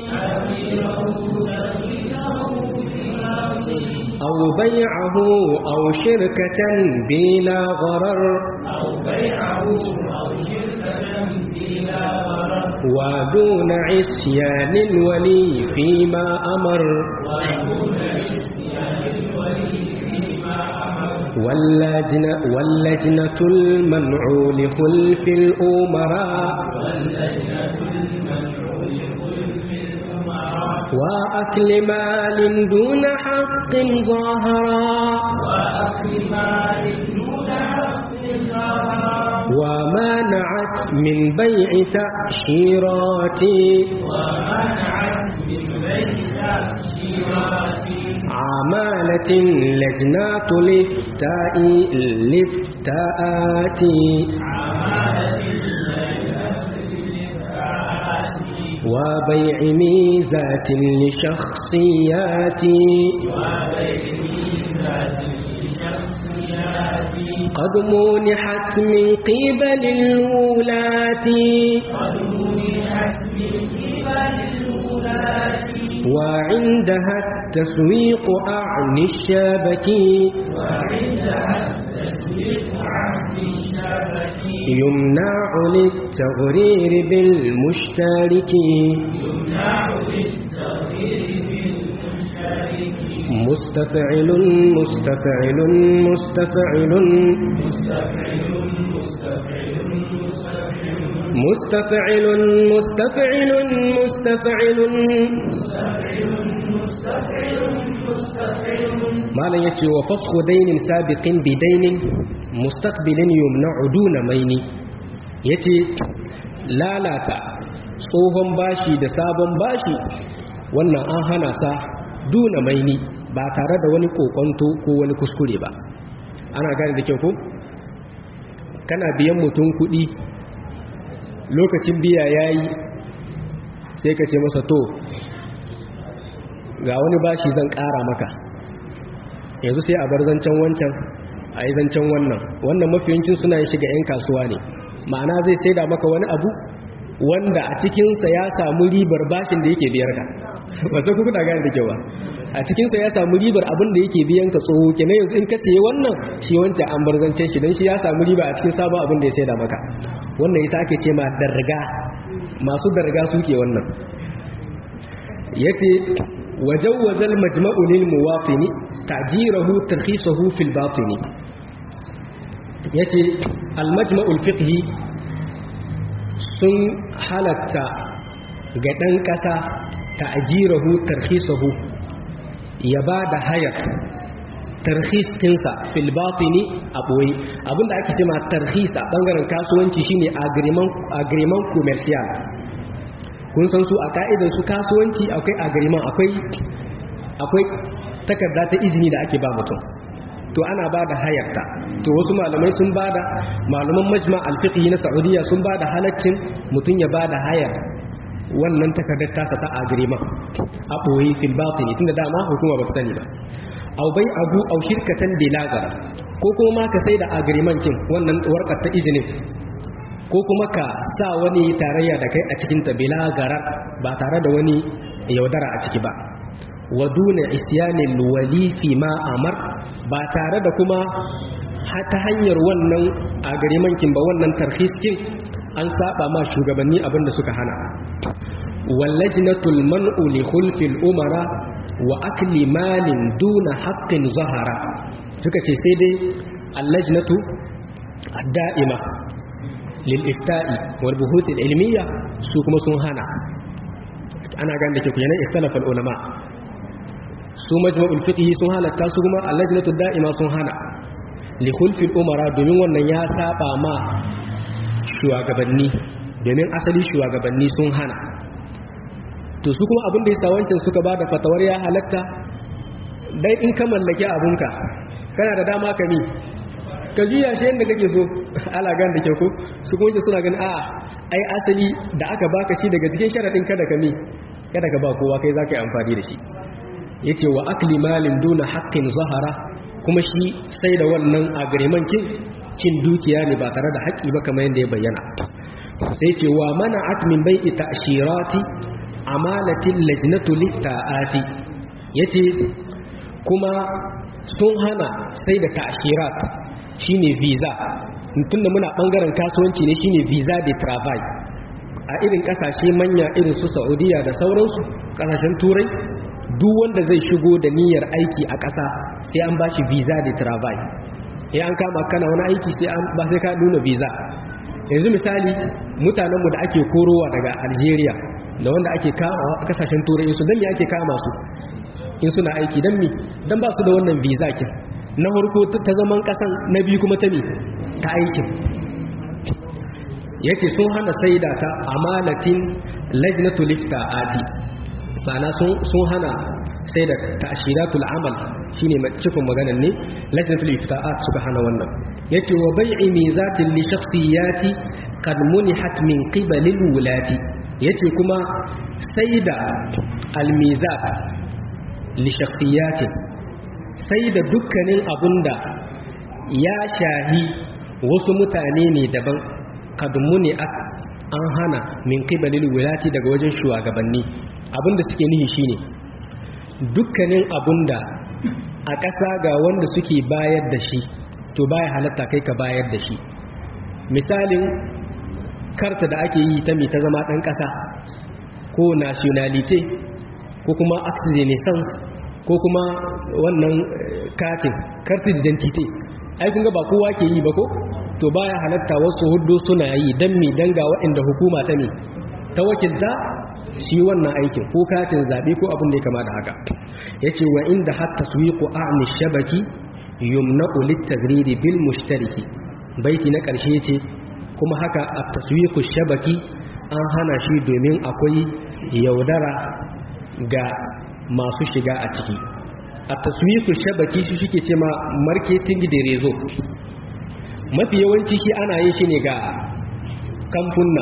أو بيعه أو شركة بلا غرر
أو بيعه أو شركة بلا غرر
ودون عصيان الولي فيما أمر
ودون عصيان الولي فيما أمر
واللجنة, واللجنة المنع لخلف الأمراء
واللجنة المنع لخلف الأمراء
وأكل مال دون حق ظاهرا
وأكل مال دون حق ظاهرا
ومانعت من بيع تأشيرات
ومنعت من بيع تأشيرات
عمالة لجنات الافتاء الافتاءات
عمالة الليلة للإفتاءات
وبيع ميزات لشخصيات
وبيع ميزات لشخصيات
قد منحت من قبل الولاة
قد منحت من قبل الولاة
وعندها التسويق أعني الشبك
وعندها التسويق عن الشبك
يمنع للتغرير بالمشترك
يمنع للتغيير بالمشترك
مستفعل مستفعل مستفعل
مستفعل مستفعل مستفعل
مستفعل مستفعل مستفعل
مستفعل مستفعل
malam yace wa fasxu dainin sabiqin bi dainin mustaqbilin yumna'u duna maini yace lalata tsohon bashi da sabon bashi wannan an hana sa duna maini ba tare da wani kokonto ko wani kuskure ba ana gane da kyau ko kana biyan mutum kuɗi lokacin biya yayi sai ka ce masa to ga wani bashi zan ƙara maka yanzu sai a bar zancen wancan a yi zancen wannan wannan mafiyancin suna yin shiga 'yan kasuwa ne ma'ana zai saida maka wani abu wanda a cikinsa ya samu ribar bashin da yake biyar ka ba sai kuka gane da kyau ba a cikinsa ya samu ribar abin da yake biyan ka tsoho kenan yanzu in ka siye wannan shi wancan an bar zancen shi don shi ya samu riba a cikin sabon abin da ya saida maka wannan ita ake ce ma darga masu darga suke wannan yace wajawwazal majma'u lil muwatini ta'jirahu tarkhisuhu fil batini yace al majma'u al fiqhi sun halatta ga dan kasa ta'jirahu tarkhisuhu ya ba da hayar tarhis ɗinsa fil batini a ɓoye abinda ake cema tarhis a ɓangaren kasuwanci shine agreement commercial kun san su a ka'idar su kasuwanci akwai agreement akwai akwai takarda ta izini da ake ba mutum to ana ba da hayarta to wasu malamai sun ba da malaman majma alfiqhi na saudiya sun ba da halaccin mutum ya ba da hayar wannan takardar tasa ta agreement a ɓoye fil batini tunda dama hukuma ba ta sani ba au bai abu au shirkatan bilagar ko kuma ma ka sai da agreement kin wannan warkar ta izinin ko kuma ka sa wani tarayya da kai a cikin ta bilagarar ba tare da wani yaudara a ciki ba wa duna isyanil wali fi ma amar ba tare da kuma ta hanyar wannan agreement kin ba wannan tarhis kin an saba ma shugabanni abinda suka hana wallajnatul man'u li khulfil umara wa akli malin duna haqqin zahara suka ce sai dai allajnatu ad-da'ima lil ifta'i wal buhuth al ilmiya su kuma sun hana ana ganin da ke ku yanan ikhtalafa ulama su majma'ul fiqh sun halatta su kuma allajnatu ad-da'ima sun hana li khulfil umara domin wannan ya saba ma shugabanni domin asali shugabanni sun hana to su kuma abin da ya wancan suka ba da fatawar ya halatta dai in ka mallaki abunka kana da dama ka mi ka juya shi yadda kake so ala gan da kyau ko su kuma ce suna ganin a ai asali da aka baka shi daga cikin sharaɗin kada ka mi kada ka ba kowa kai za ka yi amfani da shi ya ce wa akli malin duna haƙƙin zahara kuma shi sai da wannan agreement kin cin dukiya ne ba tare da haƙƙi ba kamar yadda ya bayyana sai ce wa mana atmin bai ita shirati amalatin lajnatu lifta'ati yace kuma sun hana sai da ta'shirat shine visa tunda muna bangaren kasuwanci ne shine visa de travail a irin kasashe manya irin su Saudiya da sauransu kasashen turai duk wanda zai shigo da niyyar aiki a ƙasa sai an bashi visa de travail eh an kama kana wani aiki sai an ba sai ka nuna visa yanzu misali mutanenmu da ake korowa daga Algeria da wanda ake kama a kasashen turai su dan me ake kama su in suna aiki dan mi dan ba su da wannan visa kin na farko ta zaman kasan na biyu kuma ta mi ta aikin yace sun hana saida ta amalatin lajnatul iftaati ma'ana sun sun hana saida ta'shiratul amal shine cikin maganar ne lajnatul iftaat suka hana wannan yace wa bai'i mizatin li shakhsiyati qad munihat min qibali wulati yace kuma sai da almizat li shakhsiyatin sai da dukkanin abunda ya shahi wasu mutane ne daban kadmuni an hana min qibalil wilati daga wajen shugabanni abinda suke nihi shine dukkanin abunda a ƙasa ga wanda suke bayar da shi to baya halatta kai ka bayar da shi misalin karta da ake yi ta mai ta zama ɗan ƙasa ko nationalite ko kuma acte de naissance ko kuma wannan katin kartin identity ai kun ga ba kowa ke yi ba ko to baya halatta wasu hudu suna yi dan mi danga waɗanda hukuma ta ne ta wakilta shi wannan aikin ko katin zaɓe ko abin da ya kama da haka ya ce wa inda hatta su yi ƙo'ani shabaki yumna'u littagriri bil mushtariki baiti na ƙarshe ce kuma haka a taswiku shabaki an hana shi domin akwai yaudara ga masu shiga a ciki a taswiku shabaki shi suke ce ma marketing da rezo mafi yawanci shi ana yin shi ne ga kamfunna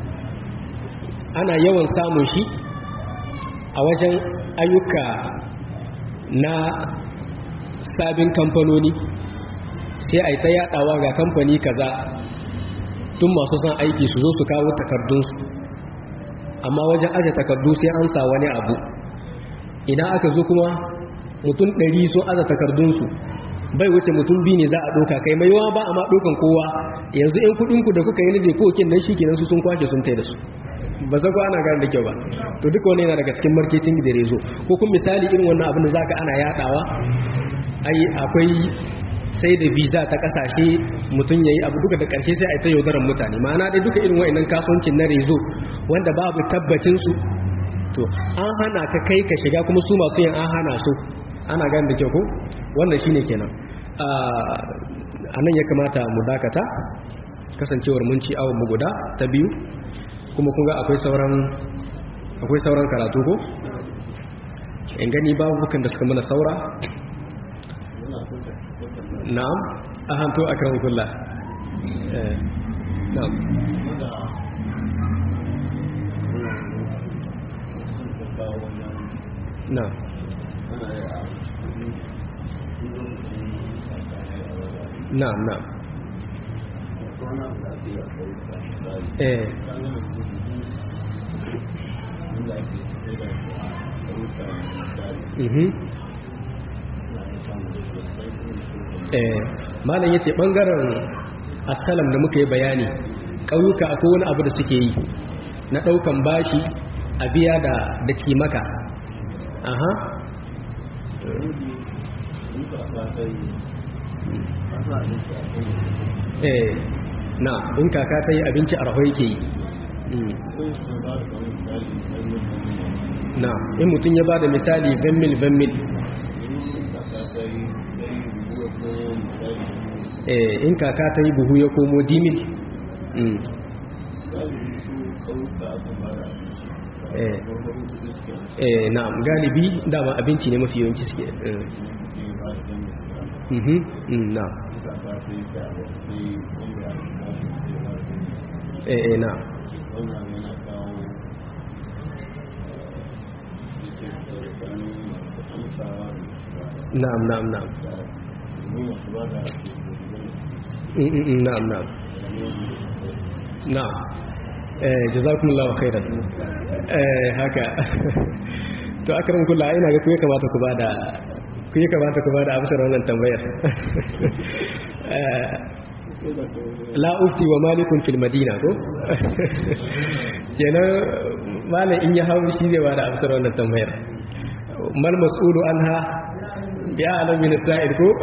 ana yawan samun shi a wajen ayyuka na sabin kamfanoni sai a yi ta yadawa ga kamfani kaza tun masu son aiki su zo su kawo takardunsu amma wajen aje takardu sai an sa wani abu idan aka zo kuma mutum ɗari sun aza takardunsu bai wuce mutum biyu ne za a ɗoka kai mai yawa ba a ma ɗokan kowa yanzu in kuɗinku da kuka yi nufi kokin nan shi kenan su sun kwashe sun tai da su ba za ku ana gane da kyau ba to duka wani yana daga cikin marketing da rezo ko kuma misali irin wannan abin da za ka ana yaɗawa ai akwai sai da visa ta kasashe mutum ya yi abu duka da ƙarshe sai a ta yaudarar mutane ma'ana dai duka irin wa'inan kasuwancin na rezo wanda babu tabbacinsu to an hana ka kai ka shiga kuma su masu yin an hana su ana gani da kyau ko wannan shine kenan a nan ya kamata mu dakata kasancewar mun ci awon mu guda ta biyu kuma kun ga akwai sauran akwai sauran karatu ko in gani babu bukan da suka mana saura na'am a hanto akram kullah eh na'am na'am na'am na'am eh mhm eh malam yace bangaren assalam da muka yi bayani ƙauyuka akwai wani abu da suke yi na ɗaukan bashi a biya da da kimaka aha eh na in kaka ta yi abinci a rahoyi ke yi na in mutum ya ba da misali venmil venmil eh in kaka ta yi buhu ya komo dimil eh na galibi dama abinci ne mafi yawanci suke na eh eh na na'am na'am na'am na'am na'am na'am eh jazakumullahu khairan eh haka to akram kullu ina ga kuya kamata ku bada kuya kamata ku bada amsar wannan tambayar la ufti wa malikun fil madina ko kenan malam in ya hawo shi zai bada amsar wannan tambayar mal mas'ulu anha bi a'lam min as-sa'il ko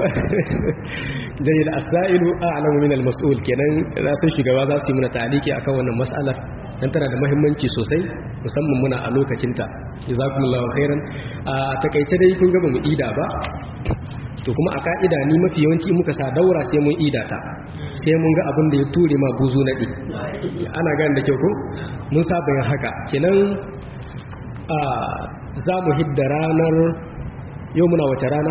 dai al-sa'ilu a'lam min al-mas'ul kenan za su shugaba za su yi muna taliki akan wannan mas'alar dan tana da muhimmanci sosai musamman muna a lokacin ta jazakumullahu khairan a takeice dai kun ga mu ida ba to kuma a ka'ida ni mafi yawanci muka sa daura sai mun ida ta sai mun ga abin da ya ture ma buzu nadi ana gane da kyau ko mun saba yin haka kenan a za mu hidda ranar yau muna wace rana?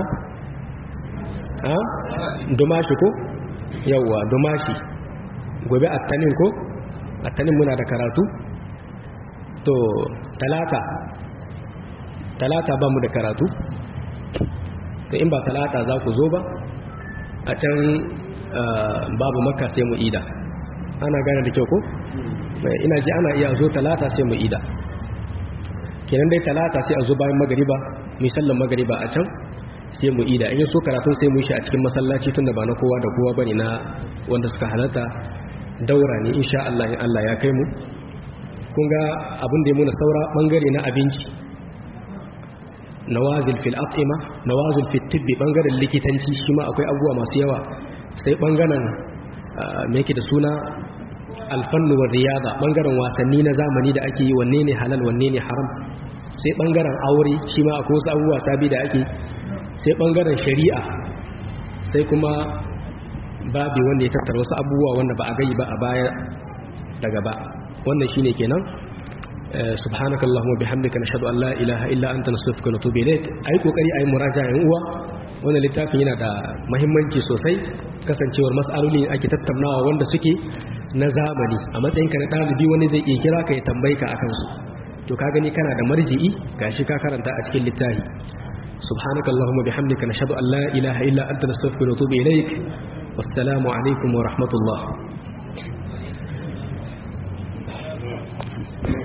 ha? dumashi ko? yauwa dumashi gobe attanin ko? attanin muna da karatu? to talata talata ba mu da karatu? to in ba talata za ku zo ba a can babu maka sai mu ida ana gane da kyau ko? ina ji ana iya zo talata sai mu ida kenan dai talata sai a zo bayan magariba misallan magariba a can sai mu ida in so karatun sai mu shi a cikin masallaci tunda ba na kowa da kowa bane na wanda suka halarta daura ne insha Allah in Allah ya kai mu kun ga abin da ya muna saura bangare na abinci nawazil fil at'ima nawazil fit tibbi bangaren likitanci shi ma akwai abubuwa masu yawa sai bangaren me yake da suna alfannu wa riyada bangaren wasanni na zamani da ake yi wanne ne halal wanne ne haram sai bangaren aure shi ma akwai wasu abubuwa sabi da ake sai bangaren shari'a sai kuma babi wanda ya tattara wasu abubuwa wanda ba a gai ba a baya daga ba wannan shine kenan subhanakallahumma bihamdika nashhadu an la ilaha illa anta nastaghfiruka wa natubu ilayk ai kokari ai muraja'a yan uwa wannan littafin yana da muhimmanci sosai kasancewar mas'aloli ake tattaunawa wanda suke na zamani a matsayinka na ɗalibi wani zai iya kira ka ya tambayi ka akan su to ka gani kana da marji'i gashi ka karanta a cikin littafi subhanaka allahumma bihamdika nashhadu an la ilaha illa anta nastaghfiruka wa natubu ilaik wassalamu alaikum wa rahmatullah